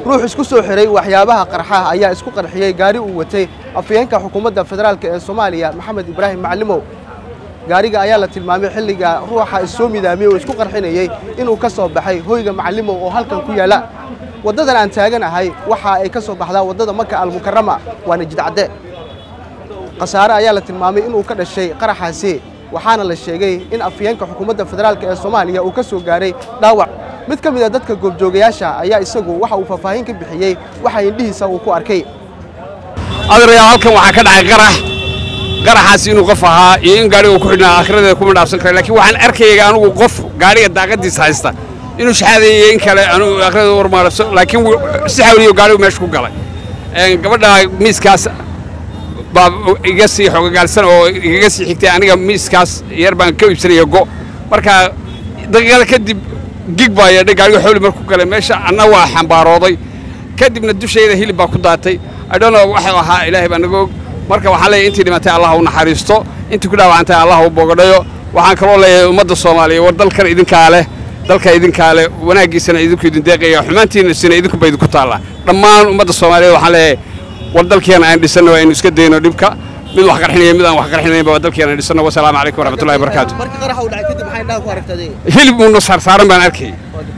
ruux isku soo xiray waxyaabaha qarxaha ayaa isku qarxiyey gaari uu watay afhayeenka xukuumadda federaalk ee soomaaliya maxamed ibraahim maclimow gaariga ayaa la tilmaamay xilliga ruuxa issoo midaamiyey oo isku qarxinayey inuu ka soo baxay hoyga macalimow oo halkan ku yaalla waddadan aan taagan ahay waxa ay ka soo baxdaa waddada maka almukarama waana jidcadde khasaare ayaa la tilmaamay inuu ka dhashay qaraxaasi waxaana la sheegay in afhayeenka xukuumadda federaalk ee soomaaliya uu ka soo gaaray dhaawac mid ka mid a dadka goobjoogayaasha ayaa isagu waxa uu faahfaahin ka bixiyey waxa indhihiisa uu ku arkay adeerayaal halkan waxaa ka dhacay qarax qaraxaas inuu qof ahaa iyo in gaadhiga ku xidhnaa aakhiradeeda kuma dhaafsan kara laakiin waxaan arkayay anugu qof gaadhiga daaqadiisa haysta inuu shaxaadayo in kale anugu aakhiradeeda warmaarabso laakiin si xawliyo gaadhigu meesha ku galay gabadha miiskaas baa iga sii xogogaalsan oo igaga sii xigtay aniga miiskaas yar baan ka iibsanaya go marka daqiiqada kadib gig baa yeedhay gaadhiga xawli markuu galay meesha anna waa xambaarooday kadibna dushayda hilib baa ku daatay adhono waxuu ahaa ilaahay baa naga og marka waxaan leeyahay intii dhimatay allah u naxariisto intii ku dhaawacantay allah u bogadhayo waxaan kaloo leeyahay ummadda soomaaliya war dalkan idinkaa leh dalka idinkaa leh wanaaggiisana idinku idin deeqaya xumaantiinasina idinkuba idinku taallaa dhammaan ummadda soomaaliyeed waxaan leeyahay war dalkeena aan dhisanno aynu iska dayno dhibka mid wax qarxinaya mid aan wax qarxinaynba waa dalkeena dhisanno wasalaamu calaykum waraxmatullahi wabarakaatu marka qaraxa uu dhacay kadib maxay indhaha ku aragtay hilib uuna saarsaaran baan arkay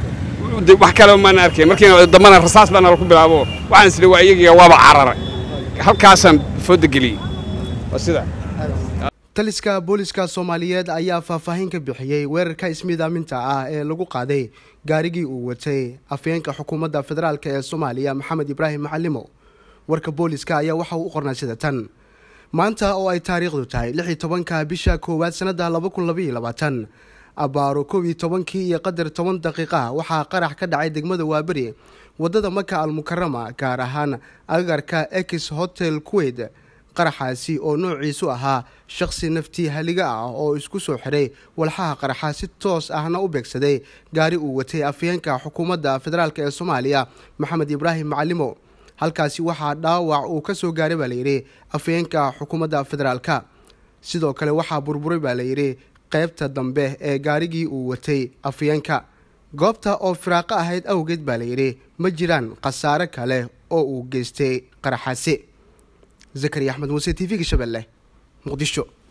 wax kale maan arkay markiina dambana rasaas baa nala ku bilaabo waxaan isli waa iyagiga waaba cararay halkaasaan fooda geliyey waa sida taliska booliska soomaaliyeed ayaa faahfaahin ka bixiyey weerarka ismiidaaminta ah ee lagu qaaday gaarigii uu watay afhayeenka xukuumadda federaalk ee soomaaliya maxamed ibraahim macalimow warka booliska ayaa waxa uu u qornay sida tan maanta oo ay taariikhdu tahay lix iyo tobanka bisha koowaad sannadda laba kun labaiyo labaatan abbaaro kow iyo tobankii iyo qadar toban daqiiqa waxaa qarax ka dhacay degmada waaberi waddada maka almukarama gaar ahaan agagarka ex hotel kuweyt qaraxaasi oo noociisu ahaa shakhsi naftii haliga ah oo isku soo xiray walxaha qaraxa si toos ahna u beegsaday gaari uu watay afhayeenka xukuumadda federaalk ee soomaaliya maxamed ibraahim macalimow halkaasi waxaa dhaawac uu ka soo gaaray baa layidhi afhayeenka xukuumadda federaalka sidoo kale waxaa burburay baa layidhi qaybta dambe ee gaarigii uu watay afhayeenka goobta oo firaaqo ahayd awgeed baa layidhi ma jiraan khasaare kale oo uu geystay qaraxaasi zakariya axmed muuse t v-ga shabeelle muqdisho